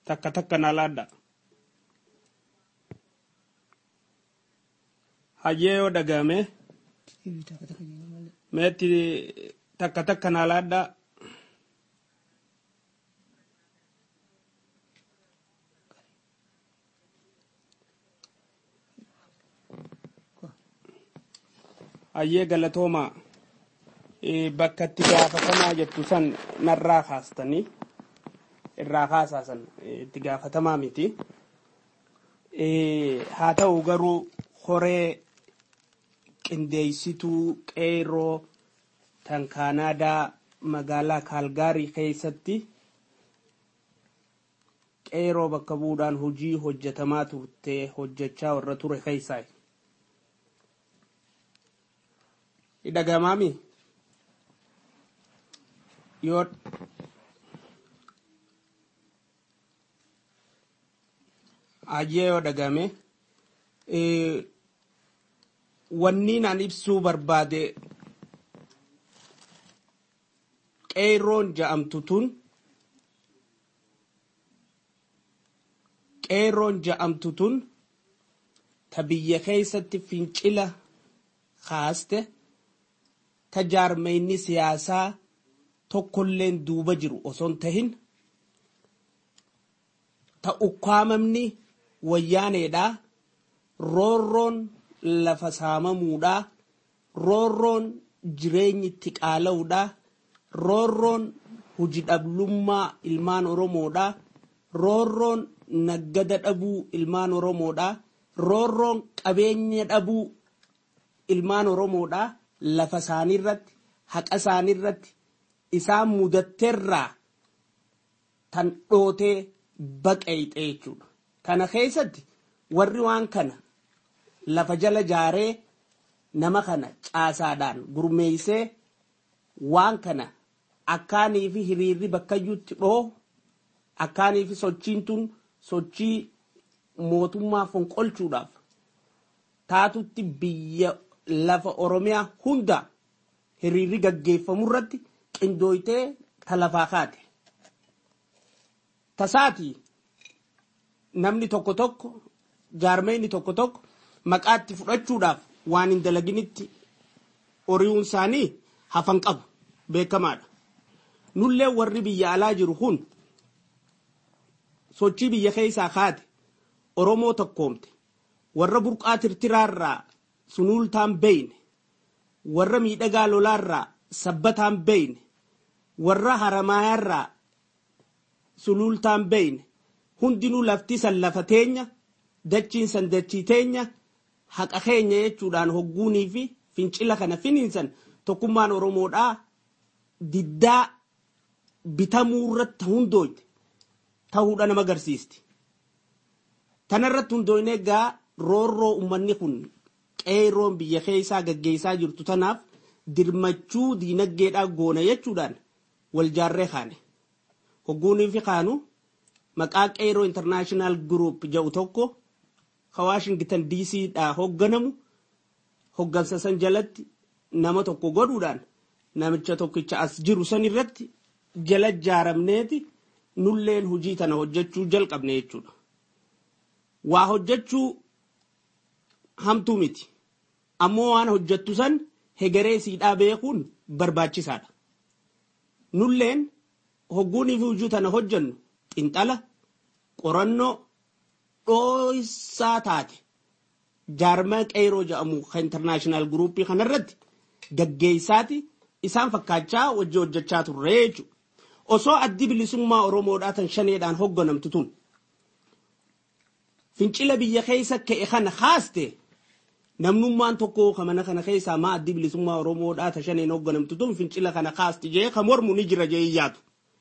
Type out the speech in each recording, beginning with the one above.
takka takka na laadda hayyee yoo dhagahame meetti takka takka na laadda hayyee galatooma bakka itti gaafatamaa jettu san narraa kaastanii irraa kaasaasan itti gaafatamaa miti haa ta'u garuu horee qindeessituu qeeroo tan kaanaadaa magaalaa kaalgaarii keessatti qeeroo bakka buudhaan hojii hojjetamaa turte hojjechaa warra ture keessaa dhagamaami yoo hayyee yoo dhagame wanni naan ibsuu barbaade qeerroon ja'amtu tun qeerroon ja'amtu tun ta biyya keessatti fincila kaaste ta jaarmeyni siyaasaa tokkolleen duuba jiru osoon tahin ta ukkaamamni wayyaaneedha roorroon lafa saamamuudha roorroon jireenyi itti qaala'uudha roorroon hujidhablummaa ilmaan oromoodha roorroon naggada dhabuu ilmaan oromoodha roorroon qabeenya dhabuu ilmaan oromoodha lafa isaaniirratti haqa isaaniirratti isaan mudatteerraa tan dhootee baqeeyxe jechuudha. Kana keessatti warri waan kana lafa jala jaaree nama kana caasaadhaan gurmeeysee waan kana akkaanii fi hiriirri bakkayyuutti dhoo akkaanii fi sochiin tun sochii mootummaa fonqolchuudhaaf taatutti biyya lafa oromiyaa hunda hiriirri gaggeeffamu irratti qindooytee talafaa kaate. Tasaati namni tokko tokko jaarmeyni tokko tokko maqaatti fudhachuudhaaf waan hin dalaginitti horiiwwan isaanii hafan qabu beekamaadha. Nullee warri biyya alaa jiru kun sochii biyya keessaa kaate Oromoo tokkoomte warra burqaa tirtiraarraa sunuultaan beeyne warra miidhagaa lolaarraa sabbataan beeyne warra haramaayaarraa suluultaan beeyne hundinuu lafti san lafa teenya dachiin san dachii teenya haqa keenya jechuudhaan hogguunii fi fincila kana finiinsan tokkummaan oromoodhaa diddaa bitamuu irratti hundooyte ta'uudha nama agarsiisti. Tanarratti hundooyne egaa roorroo uummanni kun qeerroon biyya keessaa gaggeessaa jirtu tanaaf dirmachuu diinagdeedhaa goona jechuudhaan wal jaarree kaane. Hogguunii fi kaanu maqaa qeerroo intarnaashinaal guruup jedhu tokko ka Waashingtan DC dhaa hoogganamu hoggansa san jalatti nama tokko godhuudhaan namicha tokkicha as jiru san irratti jala jaaramneeti nulleen hojii tana hojjechuu jalqabne jechuudha. Waa hojjechuu hamtuu miti. Ammoo waan hojjettu san hegeree siidhaa beekuun barbaachisaadha. Nulleen hogguunii fi hojii tana hojjennu xinxala qorannoo dhooysaa taate jaarmaa qeeroo jedhamu kan intarnaashinaal guruuppii kanarratti gaggeessaati isaan fakkaachaa wajji hojjechaa turre jechuudha. Osoo addi bilisummaa Oromoodhaa tan shaneedhaan hoogganamtu tun fincila biyya keessa ka'e kana haaste namnummaan tokko ka mana kana keessaa maa addi bilisummaa Oromoodhaa tan shaneen hoogganamtu tun fincila kana haaste jee ka mormu ni jira jee iyyaatu.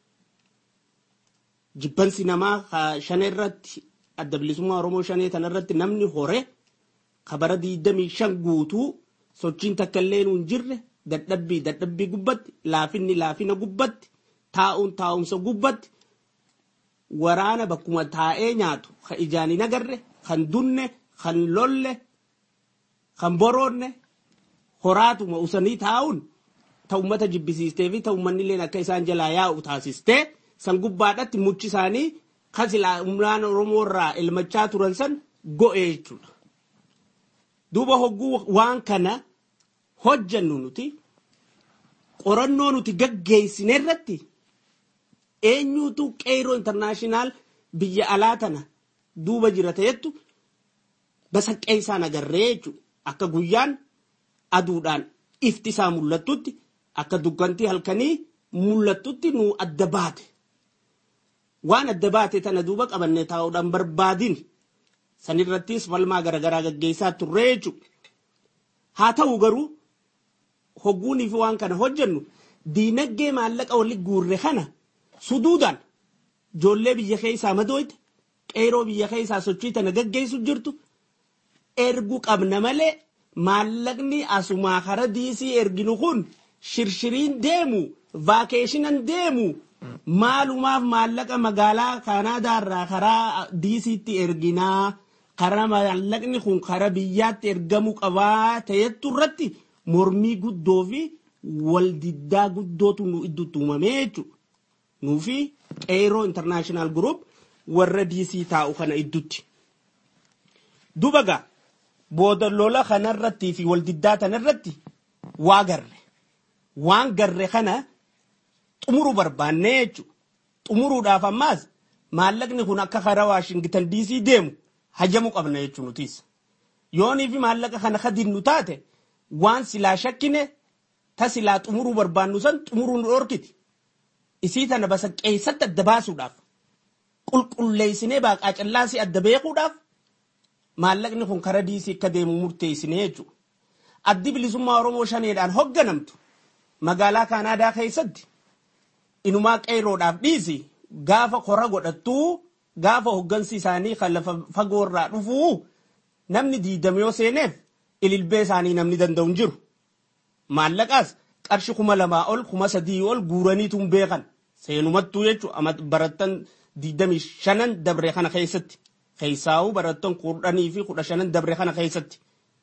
Jibbansi namaa ka shanee irratti adda bilisummaa Oromoo shanee tanarratti namni hore ka bara diidamii shan guutuu sochiin takka illee hin jirre dadhabbii dadhabbii gubbatti laafinni laafina gubbatti taa'uun taa'umsa gubbatti waraana bakkuma taa'ee nyaatu kan ijaan hin agarre kan dunne kan lolle kan boroonne horaatuma usanii taa'uun ta ummata jibbisiistee fi ta ummanni illee akka isaan jalaa yaa'u taasistee san gubbaadhatti muchi isaanii kan silaa humnaan oromoo irraa ilmachaa turan san go'e jechuudha. duuba hogguu waan kana hojjannu nuti qorannoo nuti gaggeessine irratti eenyuutu qeeroo intarnaashinaal biyya alaa tana duuba jira ta'ettu basaqqee isaan agarree jechuudha. Akka guyyaan aduudhaan ifti isaa mul'attutti akka dukkantii halkanii mul'attutti nu adda baate. Waan adda baate tana duuba qabannee taa'uudhaan barbaadin sanirrattis falmaa garaagaraa gaggeessaa turree jechuudha. Haa ta'u garuu hogguunii fi waan kana hojjennu diinagdee maallaqa walitti guurre kana suduudhaan ijoollee biyya keessaa madooyte qeeroo biyya keessaa sochii tana gaggeessu jirtu ergu qabna malee maallaqni asumaa kara diisii erginu kun shirshiriin deemu vaakeeshinan deemu maalumaaf maallaqa magaalaa kaanaadaarraa karaa diisiitti erginaa karaa maallaqni kun karaa biyyaatti ergamuu qabaa ta'ettu irratti mormii guddoo fi waldiddaa guddootu nu idduutti uumamee jechuudha. Nuufi qeeroo intarnaashinaal gurup warra diisii taa'u kana idduutti. Duba gaa booda lola kanarrattii fi waldiddaa tanarratti waa garre. Waan garre kana xumuruu barbaannee jechuudha. Xumuruudhaaf ammaas maallaqni kun akka karaa Waashingitan diisii deemu hajamuu qabna jechuun nutis. Yoonii fi maallaqa kana kadinnu taate waan silaa shakkine ta silaa xumuruu barbaannu san xumuruu nu dhorkiti. Isii tana basaqqeessatti adda baasuudhaaf qulqulleessinee baaqaa callaasii adda beekuudhaaf maallaqni kun karaa diisii akka deemu murteessinee jechuudha. Addi bilisummaa Oromoo shaneedhaan hoogganamtu magaalaa Kaanaadaa keessatti inumaa qeeroodhaaf dhiisi gaafa kora godhattuu gaafa hoggansi isaanii kan lafa fagoorraa dhufuu namni diidame yoo seeneef ililbee isaanii namni danda'u hin jiru. Maallaqaas qarshi kuma lamaa ol kuma sadii ol guuraniitu hin beekan seenumattuu jechuudha barattan diidamii shanan dabre kana keessatti keessaa'uu barattan kudhanii fi kudha shanan dabre kana keessatti.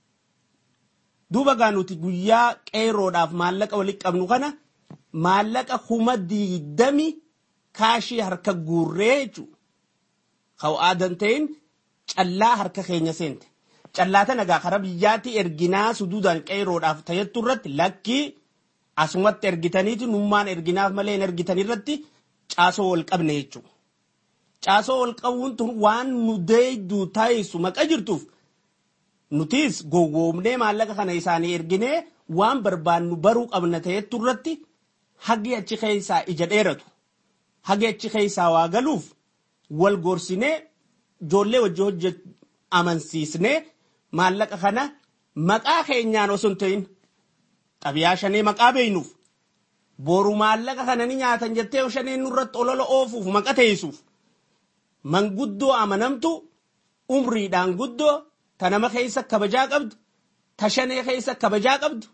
Duuba gaa nuti guyyaa qeeroodhaaf maallaqa walitti qabnu kana maallaqa kuma diidami kaashii harka guurree jechuudha. Ka'u aadan ta'in callaa harka keenya seente. Callaa tana gaa karaa biyyaatti erginaa suduudhaan qeeroodhaaf tayyattu irratti lakkii asumatti ergitaniiti nummaan erginaaf malee hin ergitan irratti caasoo wal qabne jechuudha. Caasoo wal qabuun tun waan nu deeyduu taayisu maqa jirtuuf nutis gowwoomnee maallaqa kana isaanii erginee waan barbaannu baruu qabna ta'ettu irratti hagi achi keessaa ija dheeratu. Hagi achi keessaa waa galuuf wal gorsinee ijoollee wajji hojjet amansiisnee maallaqa kana maqaa keenyaan osoo hin ta'in xabiyaa shanee maqaa beeynuuf boru maallaqa kana ni nyaatan jettee shaneen nurratti olola oofuuf maqa teessuuf manguddoo amanamtu umriidhaan guddoo ta nama keessa kabajaa qabdu ta shanee keessa kabajaa qabdu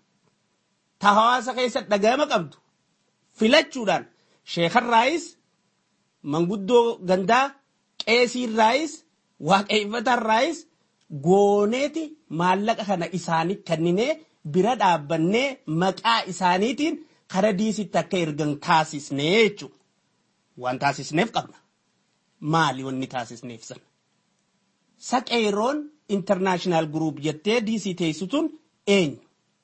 ta hawaasa keessa dhagahama qabdu filachuudhaan sheekarraayis manguddoo gandaa qeesiirraayis waaqeffatarraayis gooneeti maallaqa kana isaanii kenninee bira dhaabbannee maqaa isaaniitiin kara diisitti akka ergan taasisnee jechuudha. Waan taasisneef qabna. Maali wanni taasisneef sana? Saqeeroon intarnaashinaal guruup jettee diisii teessituun eenyu?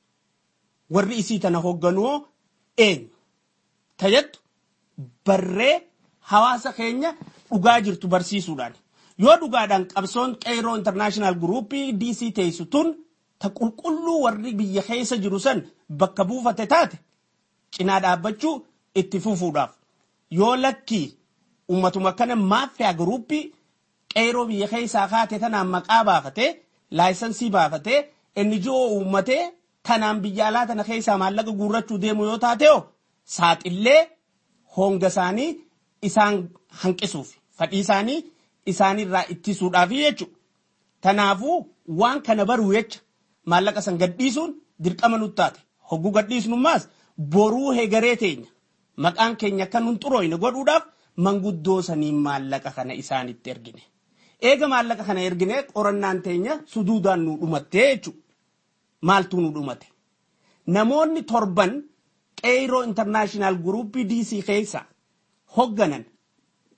Warri isii tana hoogganuu eenyu? Tayyattu barree hawaasa keenya dhugaa jirtu barsiisuudhaan. Yoo dhugaadhaan qabsoon qeeroo intarnaashinaal guruupii diisii teessituun ta qulqulluu warri biyya keessa jiru san bakka buufate taate cinaa dhaabbachuu itti fufuudhaaf yoo lakkii ummatuma kana maaffiyaa guruuppii qeeroo biyya keessaa kaate tanaan maqaa baafatee laayisansii baafatee inni ji'oo uummatee tanaan biyya alaa tana keessaa maallaqa guurrachuu deemu yoo taateo saaxillee honga isaanii isaan hanqisuuf fadhii isaanii isaanirraa ittisuudhaaf jechuudha. Tanaafuu waan kana baruu jecha maallaqa san gadhiisuun dirqama nutti taate hogguu gadhiisnummaas boruu hegaree teenya maqaan keenya akka nun xurooyne godhuudhaaf manguddoo saniin maallaqa kana isaanitti ergine. Eega maallaqa kana ergine qorannaan teenya suduudaan nu dhumattee jechuudha. Maaltu nu dhumate? Namoonni torban qeeroo intarnaashinaal guruuppii diisii keessa hogganan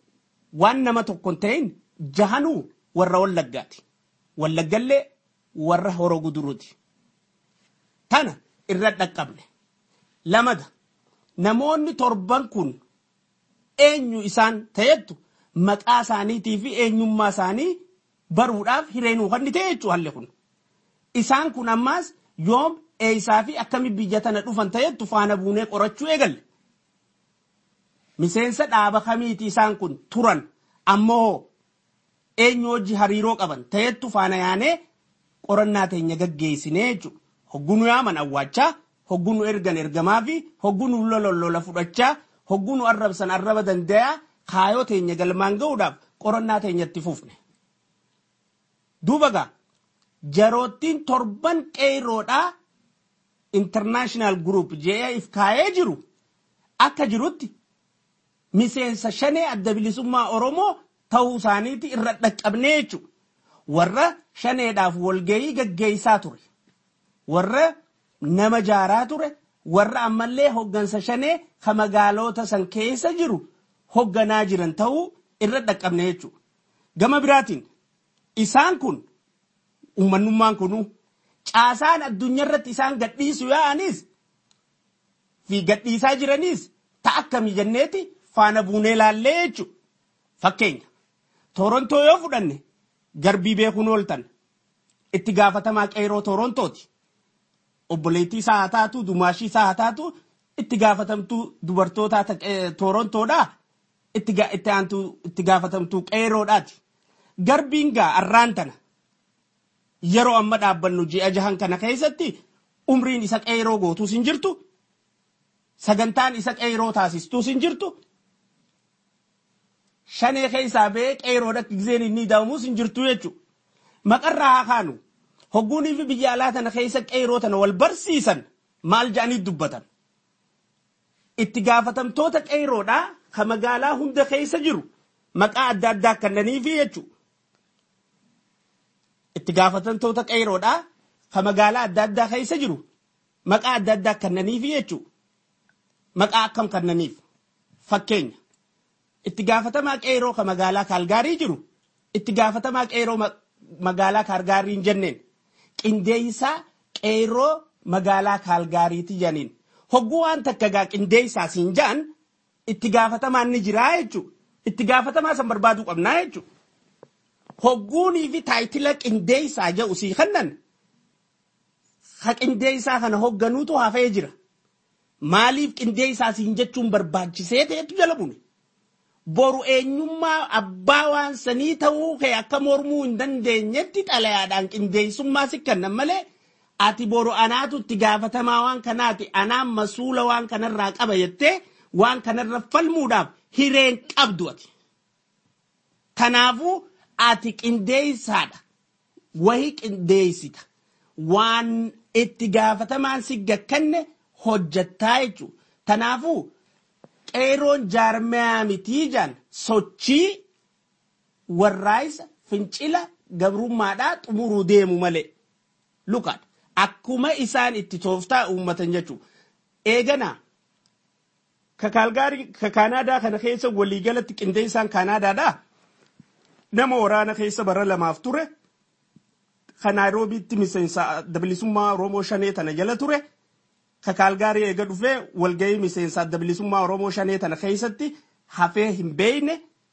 waan nama tokko hin ta'in jahanuu warra wallaggaati. Wallaggallee warra horoo guduruuti. Tana irra dhaqqabne. Lamada namoonni torban kun eenyu isaan ta'ettu maqaa isaaniitii fi eenyummaa isaanii baruudhaaf hireenuu kan ta'e jechuudha halli kun. Isaan kun ammaas yoom eeyisaa fi akkami biyya tana dhufan ta'ettu faana buunee qorachuu eegalle. Miseensa dhaaba kamiiti isaan kun turan ammoo eenyu hojii hariiroo qaban ta'ettu faana yaanee qorannaa teenya gaggeessinee jechuudha. Hoggunu yaaman awwaachaa, hoggunu ergan ergamaa fi hoggunu lololola fudhachaa, hoggunu arrabsan arraba dandayaa kaayoo teenya galmaan ga'uudhaaf qorannaa teenyatti fufne. Duuba gaa jaroottiin torban qeeroodhaa international group JAF kaayee jiru akka jirutti miseensa shanee adda bilisummaa Oromoo ta'uu isaaniiti irra dhaqqabnee jechuudha. Warra shaneedhaaf walgahii gaggeessaa ture. Warra nama jaaraa ture. Warra ammallee hoggansa shanee ka magaalota san keessa jiru hogganaa jiran ta'uu irra dhaqqabne jechuudha. Gama biraatiin isaan kun uummanummaan kunuu caasaan addunyaa irratti isaan gadhiisu yaa'anis fi gadhiisaa jiranis ta'a akkamii jenneeti faana buunee laallee jechuudha. Fakkeenya Torontoo yoo fudhanne garbii beekuun ooltan itti gaafatamaa qeeroo Torontooti. Obboleettii isaa haa taatu, dumaashii isaa haa taatu, itti gaafatamtuu dubartoota Torontoodhaa itti aantu itti gaafatamtuu qeeroodhaati. Garbiin gaa arraan tana yeroo amma dhaabbannu ji'a jahan kana keessatti umriin isa qeeroo gootuus hin jirtu. Sagantaan isa qeeroo taasistuus hin jirtu. Shanee keessaa ba'ee qeeroodha gizeen inni daawamuus hin jirtu jechuudha. Maqarraa haa kaanu hogguunii fi biyya alaa tana keessa qeeroo tana wal barsiisan maal jedhanii dubbatan. Itti gaafatamtoota qeeroodhaa ka magaalaa hunda keessa jiru maqaa adda addaa kannaniifi jechuudha. Itti gaafatamtoota qeeroodhaa ka magaalaa adda addaa keessa jiru maqaa adda addaa kannaniifi jechuudha. Maqaa akkam kannaniif fakkeenya. Itti gaafatamaa qeeroo ka magaalaa kaalgaarii jiru itti gaafatamaa qeeroo magaalaa kaalgaarii hin jenneen qindeessaa qeeroo magaalaa kaalgaariiti janiin hogguu waan takka gaa qindeessaa siin ja'an itti gaafatamaan ni jiraa jechuudha. Itti gaafatamaa san barbaaduu qabnaa jechuudha. Hogguunii fi taayitila qindeessaa jedhu sii kannan ha qindeessaa kana hogganuutu hafee jira. Maaliif qindeessaa siin jechuun barbaachisee ta'etu jala bune. boru eenyummaa abbaa waan sanii ta'uu kee akka mormuu hin dandeenyetti xalayaadhaan qindeessummaa si kennan malee ati boru anaatu itti gaafatamaa waan kanaati anaan masuula waan kanarraa qaba jettee waan kanarra falmuudhaaf hireen qabdu ati. Kanaafuu ati qindeessaadha. Wahii qindeessita. Waan itti gaafatamaan si gakkanne hojjattaa jechuudha. Kanaafuu qeeroon jaarmayaa mitii jaan sochii warraayisa fincila gabrummaadhaa xumuruu deemu malee. Lukaadha. Akkuma isaan itti tooftaa uummatan jechuudha. Eeganaa ka kaalgaarii ka kaanaadaa kana keessa waliigalatti qindeessaan kaanaadaadhaa nama waraana keessa bara lamaaf ture ka naayiroobiitti miseensa bilisummaa oromoo shanee tana jala ture. ka kaalgaarii eega dhufee walgahii miseensa adda bilisummaa oromoo shanee tana keessatti hafee hin beeyne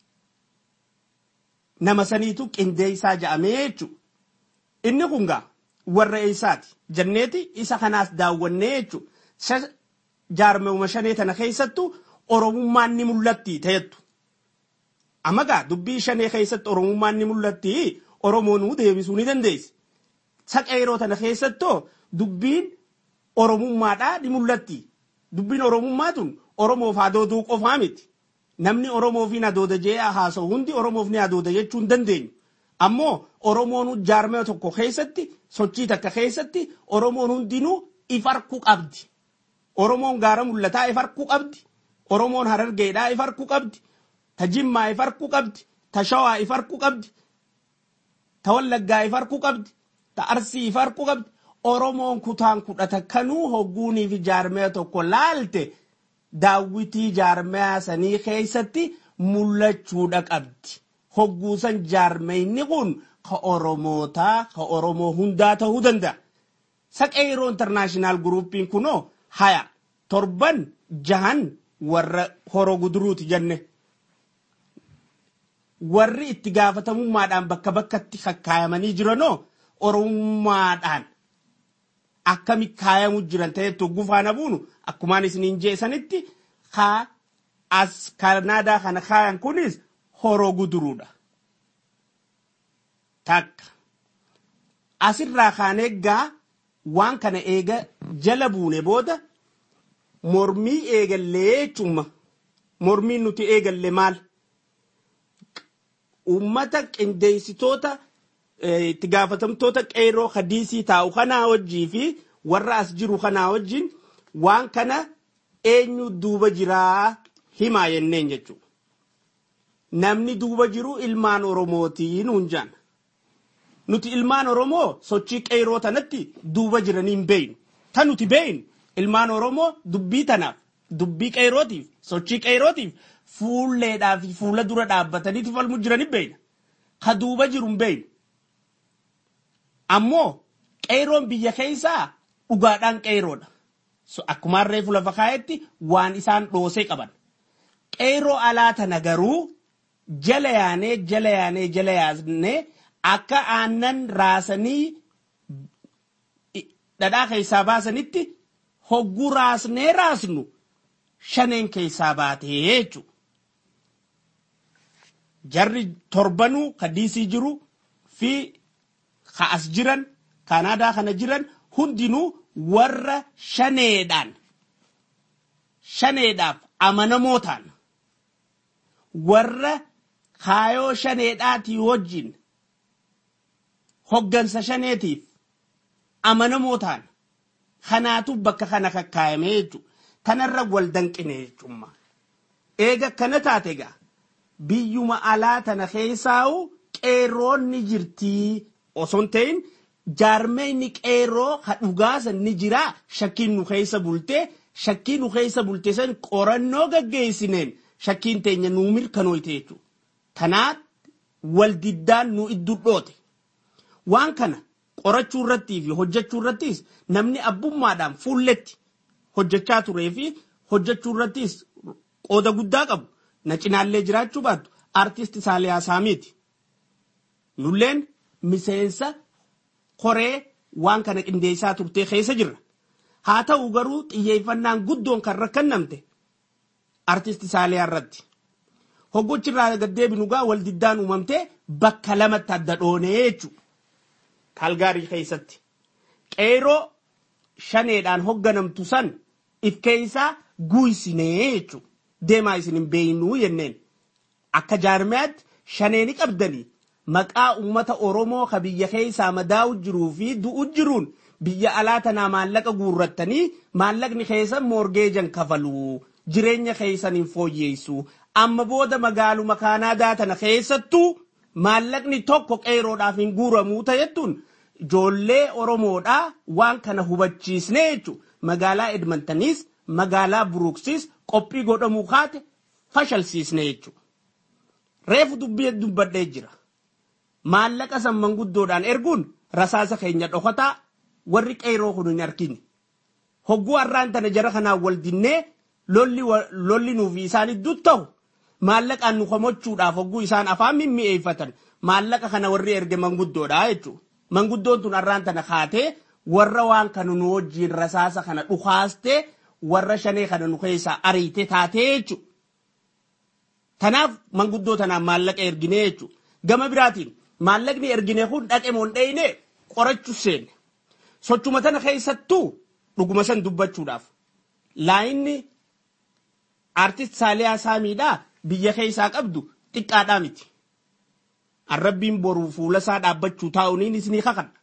nama saniitu qindeessaa ja'amee jechuudha. Inni kun gaa warra eessaati jenneeti isa kanaas daawwannee jechuudha. Jaarmewuma shanee tana keessattu oromummaan ni mul'atti ta'ettu. Amma gaa dubbii shanee keessatti oromummaan ni mul'atti oromoonuu deebisuu ni dandeessi. Saqeeroo tana keessattoo dubbiin oromummaadhaa ni mul'atti. Dubbiin oromummaa tun oromoof hadooduu qofaa miti. Namni oromoof hin hadooda jee haasa'u hundi oromoof ni hadooda jechuu hin dandeenyu. Ammoo oromoon jaarmee tokko keessatti sochii takka keessatti oromoon hundinuu if harkuu qabdi. Oromoon gaara mul'ataa if harkuu qabdi. Oromoon harargeedhaa if harkuu qabdi. Ta jimmaa if harkuu qabdi. Ta shawaa if harkuu qabdi. Ta wallaggaa if harkuu qabdi. Ta arsii if harkuu qabdi. Oromoon kutaan kudha kanuu hogguunii fi jaarmee tokko laalte daawwitii jaarmee sanii keessatti mul'achuudha qabdi. Hogguusan jaarmayni kun ka Oromootaa ka Oromoo hundaa ta'uu danda'a. Saqee yeroo intarnaashinaal guruupiin kunoo haya torban jahan warra horoo guduruuti jenne. Warri itti gaafatamummaadhaan bakka bakkatti kakkaayamanii jiranoo oromummaadhaan akkami kaayamu jiran ta'etu gufaana buunu akkumaan isiniin jeesanitti haa as kanaadaa kana kaayan kunis horoo guduruudha. Takka asirraa kaan eeggaa waan kana eega jala buune booda mormii eegallee jechuudha. Mormiin nuti eegalle maal? Uummata qindeessitoota itti gaafatamtoota qeeroo hadiisii taa'u kanaa wajjii fi warra as jiru kanaa wajjin waan kana eenyu duuba jiraa himaa jenneen jechuudha. Namni duuba jiru ilmaan Oromootiin hunjaan. Nuti ilmaan Oromoo sochii qeeroo tanatti duuba jiranii hin beeynu. Tan nuti beeynu ilmaan Oromoo dubbii tanaaf dubbii qeerootiif sochii qeerootiif fuulleedhaa fi fuula dura dhaabbatanii falmu jiranii beeyna. Ka duuba jiru hin beeynu. Ammoo qeeroon biyya keessaa dhugaadhaan qeeroodha. Akkuma reefu lafa kaa'etti waan isaan dhoosee qaban. Qeeroo alaa tana garuu jala yaanee jala yaanee jala yaanee akka aannan raasanii dhadhaa keessaa baasanitti hogguu raasnee raasnu shaneen keessaa baatee jechuudha. Jarri torbanuu ka diisii jiru fi ka as jiran kanaadaa kana jiran hundinuu warra shaneedhaan shaneedhaaf amanamoo ta'an warra kaayoo shaneedhaatii wajjin hoggansa shaneetiif amanamoo ta'an kanaatu bakka kana kakkaayame jechuudha. Tanarra wal danqine jechuudha. Eega kana taate egaa biyyuma alaa tana keessaa'u qeerroonni jirtii osoo hin ta'in jaarmeenni qeerroo ha dhugaasan ni jira shakkiin nu keessa bultee shakkiin nu keessa bultee san qorannoo gaggeessineen shakkiin teenya nuu mirkanooyte jechuudha. Tanaat wal diddaan nu iddu dhoote. Waan kana qorachuu irrattii fi hojjechuu irrattis namni abbummaadhaan fuulletti hojjechaa turee fi hojjechuu irrattis qooda guddaa qabu na cinaallee jiraachuu baattu artist Saaliyaa Saamiiti. Nulleen miseensa koree waan kana qindeessaa turtee keessa jirra. Haa ta'u garuu xiyyeeffannaan guddoon kan rakkannamte artist Saaliyaa irratti. Hoggochi irraa gaddeebinu gaa wal diddaan uumamtee bakka lamatti adda dhoonee jechuudha. Kalgaarii keessatti. Qeeroo shaneedhaan hogganamtu san if keessaa guusinee jechuudha. Deemaa isin hin beeynuu jenneen. Akka jaarmiyaatti shaneeni qabdanii maqaa uummata Oromoo ka biyya keessaa madaa'u jiruu fi du'u jiruun biyya alaa tanaa maallaqa guurrattanii maallaqni keessan moorgeejan kafaluu jireenya keessan hin fooyyeessu. Amma booda magaaluma kaanaadaa tana keessattuu maallaqni tokko qeeroodhaaf hin guuramuu ta'ettuun ijoollee Oromoodhaa waan kana hubachiisnee jechuudha. Magaalaa Edmontaniis magaalaa Buruuksis qophii godhamuu kaate fashalsiisnee jechuudha. Reefu dubbii dubbadhee jira. Maallaqa san manguddoodhaan erguun rasaasa keenya dhokataa warri qeeroo kun hin argine. Hogguu har'aan tana jara kanaan wal dinnee lolli nuufi isaan idduu ta'u maallaqaan nu komachuudhaaf hogguu isaan afaan mimmi'eeffatan maallaqa kana warri erge manguddoodha jechuudha. Manguddoon tun har'aan tana kaatee warra waan kana nu wajjiin rasaasa kana dhukaastee warra shanee kana nu keessaa ariite taatee jechuudha. Tanaaf manguddoo tanaan maallaqa erginee jechuudha. Gama biraatiin maallaqni ergine kun dhaqe moo hin dheyne qorachuu seenne. Sochuma tana keessattuu dhuguma san dubbachuudhaaf. Laayinni artist Saaliyaa Saamiidhaa biyya keessaa qabdu xiqqaadhaa miti. Arrabbiin boruu fuula isaa dhaabbachuu taa'uuniin isinii kakadha.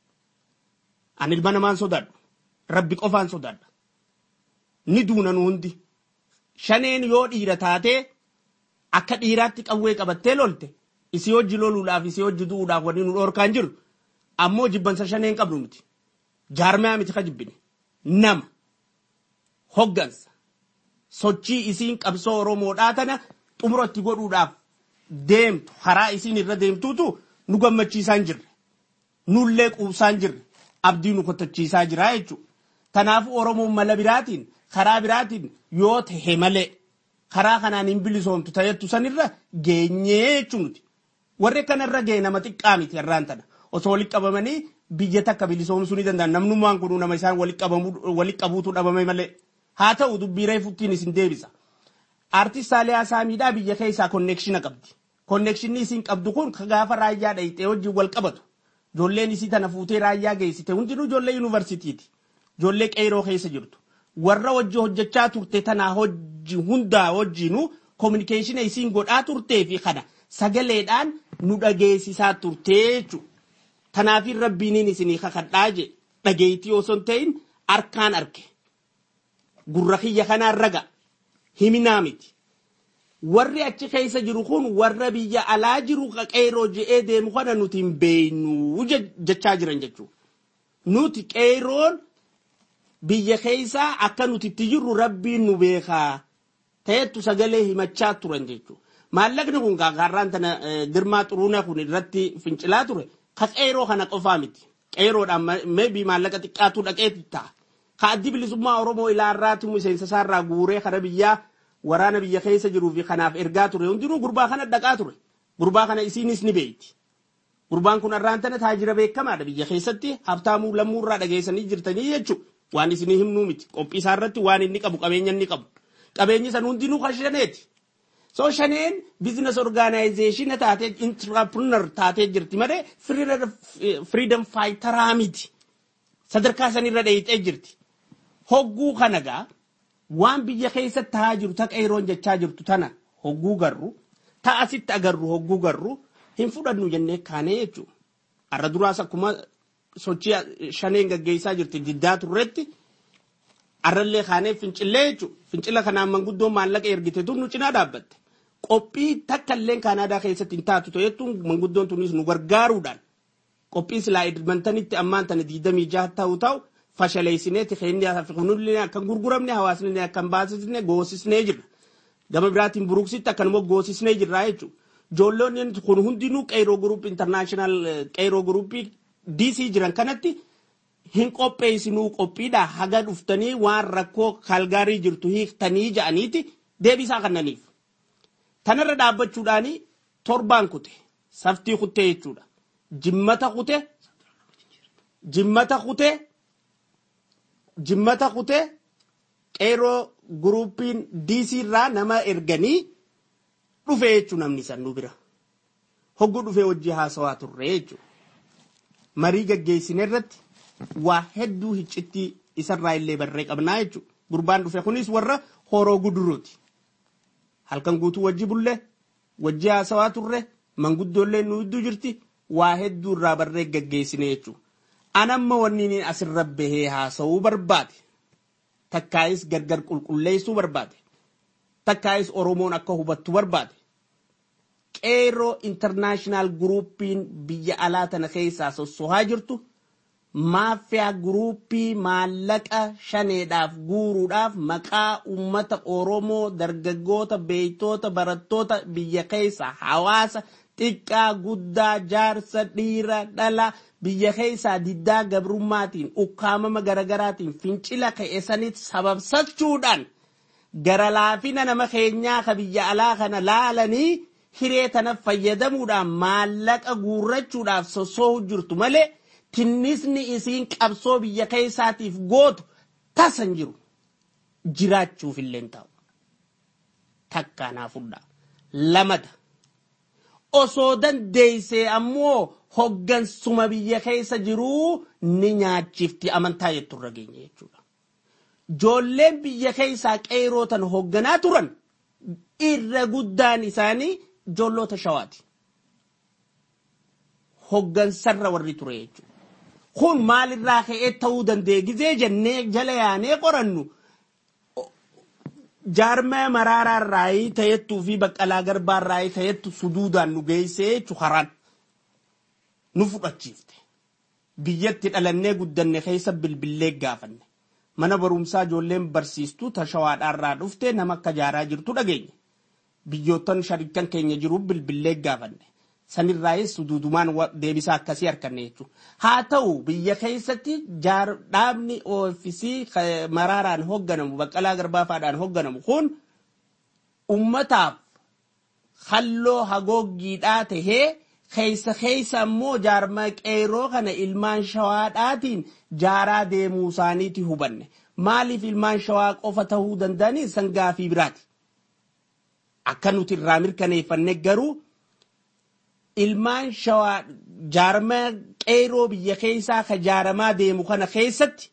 Ani ilma namaan sodaadhu. Rabbi qofaan sodaadha. Ni duuna nu hundi. Shaneen yoo dhiira taatee akka dhiiraatti qawwee qabattee lolte isii hojii loluudhaaf isii hojii du'uudhaaf wanni nu dhorkaan jiru ammoo jibbansa shaneen qabnu miti. Jaarmaya miti ka jibbine. Nama. Hoggansa. Sochii isiin qabsoo Oromoodhaa tana xumuratti godhuudhaaf deemtu karaa isiin irra deemtuutu nu gammachiisaa hin jirre nullee quubsaa hin jirre abdii nu kottachiisaa jira jechuudha. Kanaafuu Oromoon mala biraatiin karaa biraatiin yoo tahe malee karaa kanaan hin bilisoomtu ta'ettu sanirra geenyee jechuun nuti. Warri kanarra ga'e nama xiqqaa miti irraan tana. Osoo walitti qabamanii biyya takka bilisoomsuu ni danda'an. Namnummaan kun nama isaan walitti qabuutu dhabame malee. Haa ta'u dubbii reefuttiin isin deebisa. Artist Saaliyaa Saamiidhaa biyya keessaa konneekshina qabdi. Konneekshinni isin qabdu kun gaafa raayyaa dhayitee wajjin wal qabatu. Ijoolleen isii tana fuutee raayyaa geessite hundinuu ijoollee yuunivarsiitiiti. Ijoollee qeeroo keessa jirtu. Warra wajji hojjechaa turte tanaa hojii hundaa wajjinuu kominikeeshina isiin godhaa turtee fi kana sagaleedhaan nu dhageessisaa turtee jechuudha. Kanaafin rabbiiniin isinii kakadhaa je dhageettii osoo hin ta'in harkaan arge. Gurra kiyya kanaan raga himinaa miti. Warri achi keessa jiru kun warra biyya alaa jiru qeeroo je'ee deemu kana nuti hin beeknu jechaa jiran jechuudha. Nuti qeeroon biyya keessaa akka nuti itti jirru rabbiin nu beekaa ta'ettu sagalee himachaa turan jechuudha. Maallaqni kun gaarraan tana girmaa xuruuna kun irratti fincilaa ture ka qeeroo kana qofaa miti. Qeeroodhaan meebii maallaqa xiqqaatu dhaqee ta'a. Ka addi bilisummaa Oromoo ilaarraati miseensa isaarraa guuree kara biyyaa waraana biyya keessa jiruu fi kanaaf ergaa ture hundinuu gurbaa kana dhaqaa ture. Gurbaa kana isiinis ni beeyti. Gurbaan kun har'aan tana taajira beekamaadha biyya keessatti habtaamuu lammuurraa dhageessanii jirtanii jechuudha. Waan isinii himnuu miti. Qophii isaarratti waan inni qabu qabeenya inni qabu. Qabeenyi san hundinuu kan shaneeti. So shaneen bizinas orgaanayizeeshina taatee intrapreneur taatee jirti malee firiidam faayitaraa miti. Sadarkaa sanirra dheeyitee jirti. Hogguu kana gaa waan biyya keessatti taa'aa jiru taqa yeroon jechaa jirtu tana hogguu garru ta'a asitti agarru hogguu garru hin fudhannu jennee kaanee jechuudha. Har'a duraas akkuma sochii shaneen gaggeessaa jirti diddaa turretti har'allee kaanee fincillee jechuudha. Fincila kanaan manguddoon maallaqa ergite tun nu cinaa dhaabbatte. Qophii takka illee Kaanaadaa keessatti hin taatu ta'ettuun manguddoon tunis nu gargaaruudhaan qophii silaa edmantanitti ammaan tana diidamii jaha ta'u ta'u fashaleessineeti keenni kunillee akka hin gurguramne hawaasni akka hin baasisne goosisnee jirra. Gama biraatiin buruksitti akkanuma goosisnee jirra jechuudha. Ijoollonni kun hundinuu qeeroo guruupii intarnaashinaal qeeroo guruupii DC jiran kanatti hin qopheessinuu qophiidha haga dhuftanii waan rakkoo kalgaarii jirtu hiiktanii ja'aniiti deebisaa kannaniif. Tanarra dhaabbachuudhaan torbaan kute saftii kutee jechuudha. Jimmata kute jimmata kute jimmata kute qeeroo guruupiin DC irraa nama erganii dhufe jechuun namni san nu bira. Hogguu dhufee hojii haasawaa turre jechuudha. Marii gaggeessine irratti waa hedduu hiccitti isarraa illee barree qabnaa jechuudha. Gurbaan dhufe kunis warra horoo guduruuti. Halkan guutuu wajji bullee wajji haasawaa turre manguddoollee nu hedduu jirti waa hedduu irraa barree gaggeessine jechuudha. Anamma wanni asirra bahee haasawuu barbaade. Takkaayis gargar qulqulleessuu barbaade. Takkaayis Oromoon akka hubattu barbaade. Qeeroo intarnaashinaal guruupiin biyya alaa tana keessaa sossohaa jirtu maafiyaa guruupii maallaqa shaneedhaaf guuruudhaaf maqaa ummata Oromoo dargaggoota beeytoota barattoota biyya keessaa hawaasa xiqqaa guddaa jaarsa dhiira dhala biyya keessaa diddaa gabrummaatiin ukkaamama garagaraatiin fincila ka'e sanitti sababsachuudhaan gara laafina nama keenyaa ka biyya alaa kana laalanii hiree tana fayyadamuudhaan maallaqa guurrachuudhaaf sossoohu jirtu malee tinnisni isiin qabsoo biyya keessaatiif gootu tasan jiru jiraachuuf illee ta'u takkaanaa fudhaa lamada osoo dandeessee ammoo hoggansuma biyya keessa jiruu ni nyaachifti amantaa jettu irra geenye jechuudha. Ijoolleen biyya keessaa qeerootan hogganaa turan irra guddaan isaanii ijoollota shawaati. Hoggansarra warri ture jechuudha. Kun maalirraa ka'ee ta'uu danda'e gizee jennee jala yaanee qorannu jaarmaya maraaraa irraa ta'ettuu fi baqqalaa garbaa irraa ta'ettu suduudaan nu geessee jechuun haraan nu fudhachiifte. Biyyatti dhalannee guddanne keessa bilbillee gaafanne. Mana barumsaa ijoolleen barsiistuu tashawaadhaa irraa dhufte nama akka jaaraa jirtu dhageenya. biyyoottan sharikan keenya jiru bilbillee gaafanne. Sanirraayis duudumaan deebisaa akkasii harkanne jechuudha. Haa ta'u biyya keessatti dhaabni oofisii maraaraan hoogganamu baqqalaa garbaafaadhaan hoogganamu kun ummataaf halloo hagooggiidhaa tahee keessa keessa immoo jaarma qeeroo kana ilmaan shawaadhaatiin jaaraa deemuu isaaniiti hubanne. Maaliif ilmaan shawaa qofa ta'uu danda'anii san gaafii biraati. Akka nuti irraa mirkaneeffanne garuu ilmaan shawaa jaarma qeeroo biyya keessaa ka jaaramaa deemu kana keessatti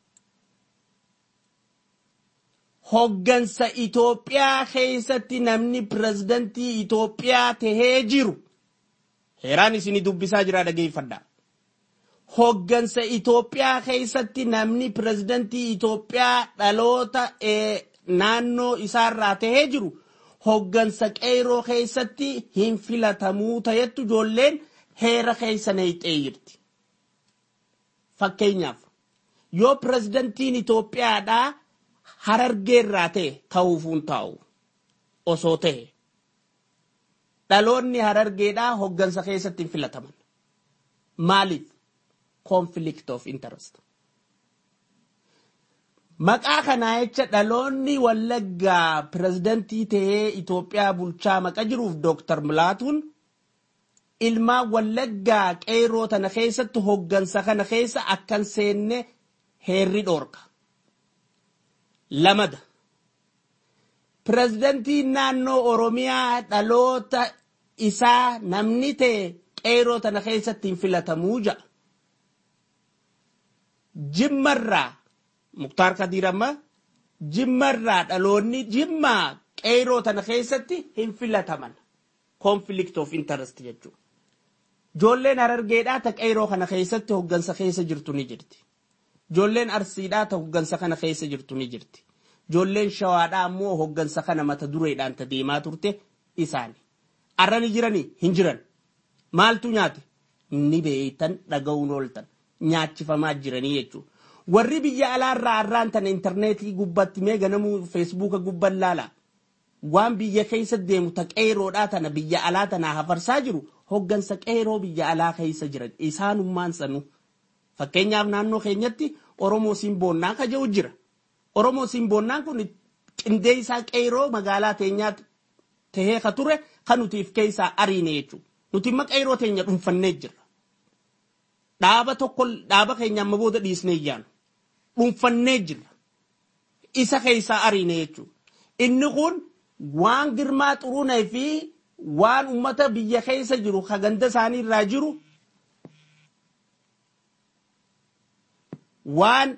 hoggansa Itoophiyaa keessatti namni pirezidantii Itoophiyaa tahee jiru heeraan isinii dubbisaa jira dhageeffadha. Hoggansa Itoophiyaa keessatti namni pirezidantii Itoophiyaa dhaloota naannoo isaarraa tahee jiru hoggansa qeeroo keessatti hin filatamuu ta'ettu ijoolleen heera keessa neeyxee jirti. Fakkeenyaaf yoo pirezidantiin Itoophiyaadhaa harargeerraa ta'e ta'uufuun taa'u osoo ta'e dhaloonni harargeedhaa hoggansa keessatti hin filataman. Maaliif? Conflict of interest. Maqaa kanaa jecha dhaloonni wallaggaa pirezidantii ta'ee Itoophiyaa bulchaa maqa jiruuf Dooktar Milaatuun ilmaan wallaggaa qeeroo tana keessatti hoggansa kana keessa akkan seenne heerri dhoorka. Lamada. Pirezidantiin naannoo Oromiyaa dhaloota isaa namni ta'e qeeroo tana keessatti hin filatamuu ja'a. Jimmarraa Muktaar Kadiir amma jimmarraa dhaloonni jimmaa qeeroo tana keessatti hin filataman. Conflict of interest jechuudha. Ijoolleen harargeedhaa ta qeeroo kana keessatti hoggansa keessa jirtu ni jirti. Ijoolleen arsiidhaa ta hoggansa kana keessa jirtu ni jirti. Ijoolleen shawaadhaa ammoo hoggansa kana mata dureedhaan ta deemaa turte isaani. Arra ni jiranii hin jiran. Maaltu nyaate? Ni beeytan dhaga'uun ooltan. Nyaachifamaa jiranii jechuudha. Warri biyya alaarraa arraan tana intarneetii gubbatti mee ganamuu feesbuuka gubban laala. Waan biyya keessa deemu ta qeeroodhaa tana biyya alaa tanaa hafarsaa jiru hoggansa qeeroo biyya alaa keessa jiran isaanummaan sanu. Fakkeenyaaf naannoo keenyatti Oromoo Simboonnaa ka jedhu jira. Oromoo Simboonnaan kun qindee isaa qeeroo magaalaa teenyaa tahee ka ture kan nutiif keessaa ariine jechuudha. Nuti imma qeeroo teenya dhuunfannee jirra. Dhaaba tokko dhaaba keenya amma booda dhiisnee iyyaanu. Dhuunfannee jirra. Isa keessaa ariine jechuudha. Inni kun waan girmaa xurunee fi waan ummata biyya keessa jiru ka ganda isaanii irraa jiru waan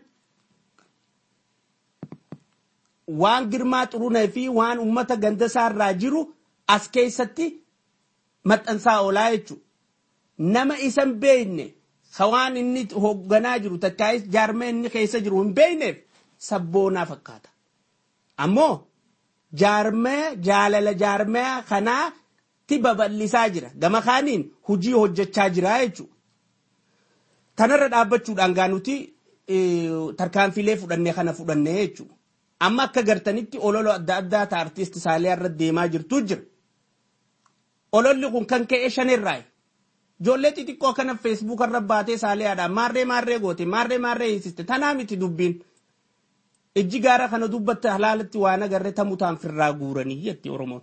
waan girmaa xurunee fi waan ummata ganda isaa irraa jiru as keessatti maxxansaa oolaa jechuudha. Nama isan beekne ka waan inni hoogganaa jiru takkaayis jaarmee inni keessa jiru hin beekneef sabboonaa fakkaata. Ammoo jaarmee jaalala jaarmee kanaatti babal'isaa jira. Gama kaaniin hujii hojjechaa jira jechuudha. Tanarra dhaabbachuudhaan gaa nuti tarkaanfilee fudhannee kana fudhannee jechuudha. Amma akka gartanitti ololo adda addaa ta artiist Saalee irra deemaa jirtu jira. Ololli kun kan ka'e shanirraayi. Ijoollee xixiqqoo kana feesbuuka irra baatee saaliyaadhaan maarree maarree goote maarree maarree hiisiste tanaa miti dubbiin. Ijji gaara kana dubbatte halaalatti waan agarree tamutaan firraa guuranii jetti Oromoon.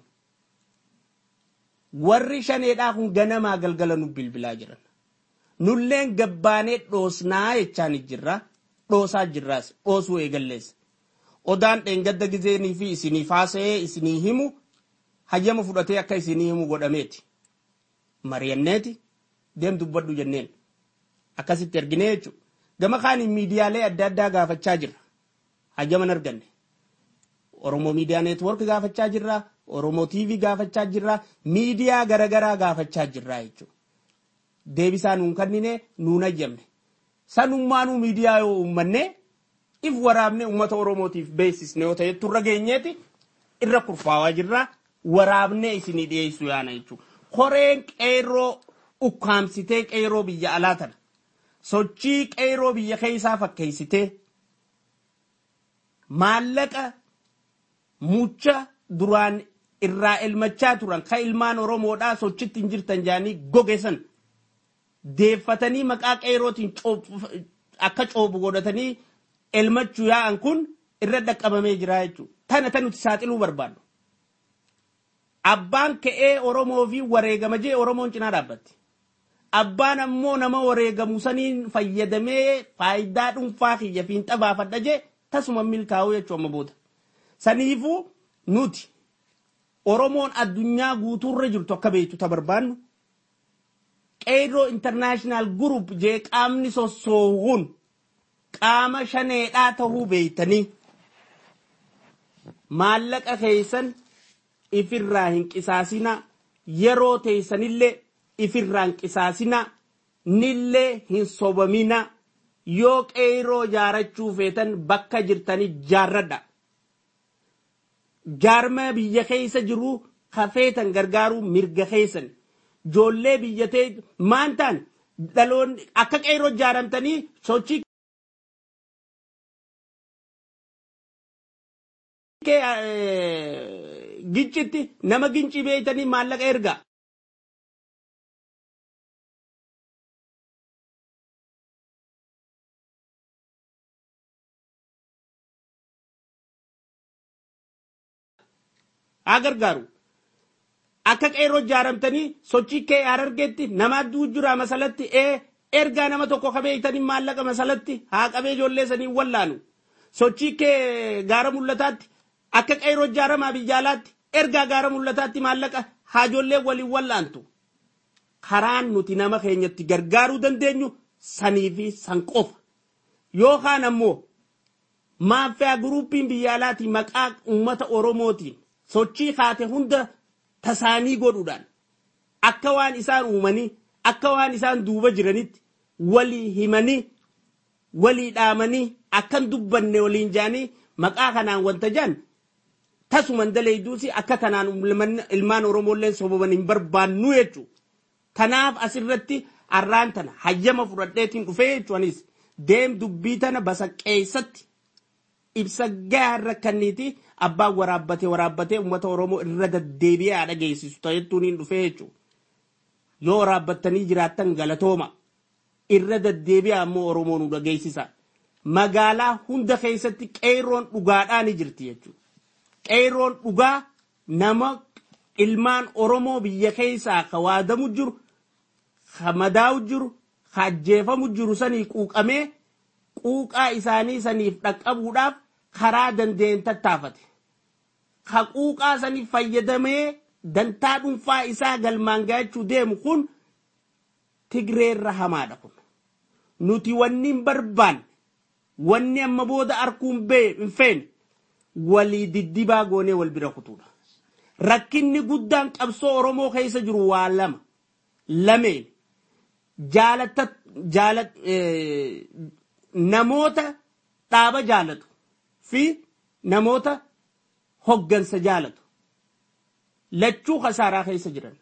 Warri shaneedhaa kun ganamaa galgala nu bilbilaa jiran. Nulleen gabbaanee dhoosnaa jechaan jirra. Dhoosaa jirraas dhoosuu eegalleessa. Odaan dheengadda gizeenii fi isinii faasa'ee isinii himu hayyama fudhatee akka isinii himu godhameeti. Mari'anneeti. deem dubbadhu jenneen akkasitti erginee jechuudha. Gama kaaniin miidiyaalee adda addaa gaafachaa jirra. Hayyaman arganne. Oromoo Miidiyaa Neetwoork gaafachaa jirra. Oromoo TV gaafachaa jirra. Miidiyaa garaagaraa gaafachaa jirra jechuudha. Deebisaa nuun kennine nuun hayyamne. Sanummaanuu miidiyaa yoo uummanne if waraabne uummata Oromootiif beeksisne yoo ta'e turra geenyeeti irra kurfaawaa jirra. Waraabnee isinii dhiyeessuu yaana jechuudha. Koreen qeerroo ukkaamsitee qeeroo biyya alaa tana sochii qeeroo biyya keessaa fakkeessitee maallaqa mucha duraan irraa elmachaa turan ka ilmaan oromoodhaa sochitti hin jirtan jaanii gogesan deeffatanii maqaa qeerootiin akka coobu godhatanii elmachuu yaa'an kun irra dhaqqabamee jira jechuudha. Tana tan nuti saaxiluu barbaannu. Abbaan ka'ee Oromoo fi wareegama jee Oromoon cinaa dhaabbatti. Abbaan ammoo nama wareegamu saniin fayyadamee faayidaa dhuunfaa kiyya fi hin xabaafadha jee tasuma milkaa'uu jechuu amma booda. Saniifuu nuti Oromoon addunyaa guutuurra jirtu akka beektu ta barbaannu. Qeerroo intarnaashinaal gurup jee qaamni sossoohuun qaama shaneedhaa tahuu beeytanii maallaqa keessan ifirraa hin qisaasinaa yeroo teessanillee ifirraa hin qisaasinaa nillee hin sobaminaa yoo qeerroo jaarachuu feetan bakka jirtanii jaarradha. Jaarma biyya keessa jiru hafeetan gargaaruu mirga keessan. Ijoollee biyyatee maan ta'an dhaloonni akka qeerroo jaaramtanii sochii gincitti nama gincii beeytanii maallaqa erga. haa gargaaru. Akka qeerroo jaaramtanii sochii kee harargeetti nama adduu jira masalatti ee ergaa nama tokko kabeeytanii maallaqa masalatti haa qabee ijoollee sanii wallaanu. Sochii kee gaara mul'ataatti akka qeerroo jaaramaa biyyaalaatti ergaa gaara mul'ataatti maallaqa haa ijoollee waliin wallaantu. Karaan nuti nama keenyatti gargaaruu dandeenyu sanii fi san qofa. Yookaan ammoo maaffaa guruupiin biyyaalaatii maqaa uummata Oromootiin sochii kaate hunda tasaanii godhuudhaan akka waan isaan uumanii akka waan isaan duuba jiranitti walii himanii walii dhaamanii akkan dubbanne waliin jaanii maqaa kanaan wanta jaan tasuman daleeyduusi akka tanaan ilmaan oromoolleen soboban hin barbaannu jechuu tanaaf asirratti arraan tana hayyama fudhadheetiin dhufee jechuunis deem dubbii tana basaqqeessatti ibsa gaarra kanniiti abbaan waraabbatee waraabbatee uummata oromoo irra deddeebi'ee haadha geessisu ta'ettuun hin dhufee jechuudha. Yoo waraabbattanii jiraattan galatooma irra deddeebi'aa ammoo oromoo nu dhageessisa. Magaalaa hunda keessatti qeerroon dhugaadhaa ni jirti jechuudha. Qeerroon dhugaa nama ilmaan oromoo biyya keessaa ka waadamu jiru, ka madaa'u jiru, ka ajjeefamu jiru sanii quuqamee quuqaa isaanii saniif dhaqqabuudhaaf karaa dandeenye tattaafate. Ka quuqaa saniif fayyadamee dantaa dhuunfaa isaa galmaan gaachuu deemu kun tigreerra hamaadha kun. Nuti wanni hin barbaanne wanni amma booda arguun hin feene walii diddibaa goonee wal bira kutuudha. Rakkinni guddaan qabsoo Oromoo keessa jiru waa lama. Lameen jaalatta jaalat namoota dhaaba jaalatu fi namoota hoggansa jaalatu lachuu kasaaraa keessa jiran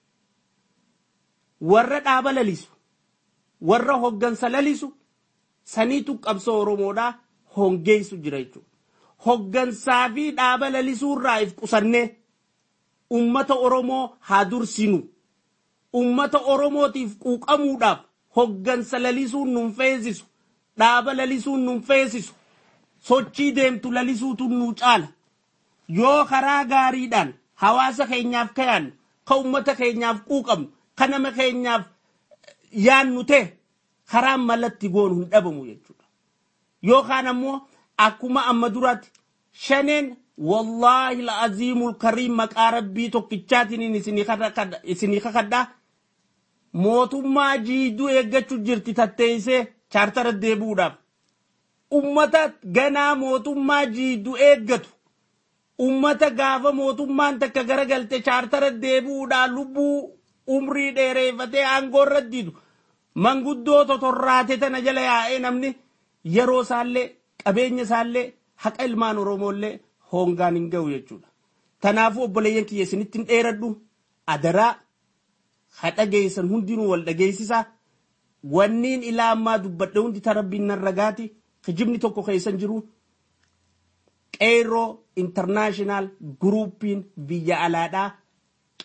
warra dhaaba lalisu warra hoggansa lalisu saniitu qabsoo oromoodhaa hongeessu jira jechuudha. Hoggansaa fi dhaaba lalisuu irraa if qusannee ummata oromoo haa dursinu ummata oromootiif quuqamuudhaaf hoggansa lalisuun nun feesisu dhaaba lalisuun nun feesisu sochii deemtu lalisuutu nu caala yoo karaa gaariidhaan hawaasa keenyaaf kayaannu ka ummata keenyaaf quuqamnu ka nama keenyaaf yaannu ta'e karaan malatti goonu hin dhabamu jechuudha yookaan ammoo akkuma amma duraatti shaneen wallaahi la'aziimul kariim maqaa rabbii tokkichaatiin isinii kakadhaa mootummaa jiiduu eeggachuu jirti tatteessee chaartara deebi'uudhaaf. Ummata ganaa mootummaa jiiduu eeggatu. Ummata gaafa mootummaan takka garagalte chaartara deebi'uudhaan lubbuu umrii dheereeffatee aangoorra diidu. Manguddoo totorraate tana jala yaa'ee namni yeroo isaallee qabeenya isaallee haqa ilmaan Oromoollee hongaan hin ga'u jechuudha. Kanaafuu obboleeyyan kiyya isinitti hin dheeradhu adaraa hadha geessan hundinuu wal dhageessisaa. wanniin ilaa ammaa dubbadhe hundi tarabbiin narra gaati kijibni tokko keessan jiru qeerroo intarnaashinaal guruupiin biyya alaadhaa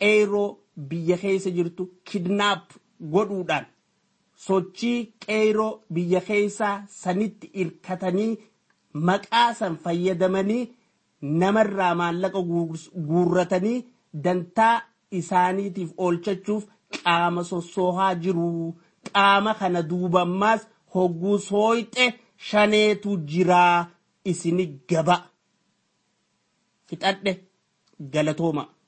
qeeroo biyya keessa jirtu kidnaap godhuudhaan sochii qeeroo biyya keessaa sanitti irkatanii maqaa san fayyadamanii namarraa maallaqa guurratanii dantaa isaaniitiif oolchachuuf qaama sossoohaa jiru qaama kana duubammaas hogguu sooyxe shaneetu jiraa isini gaba fixadhe galatooma.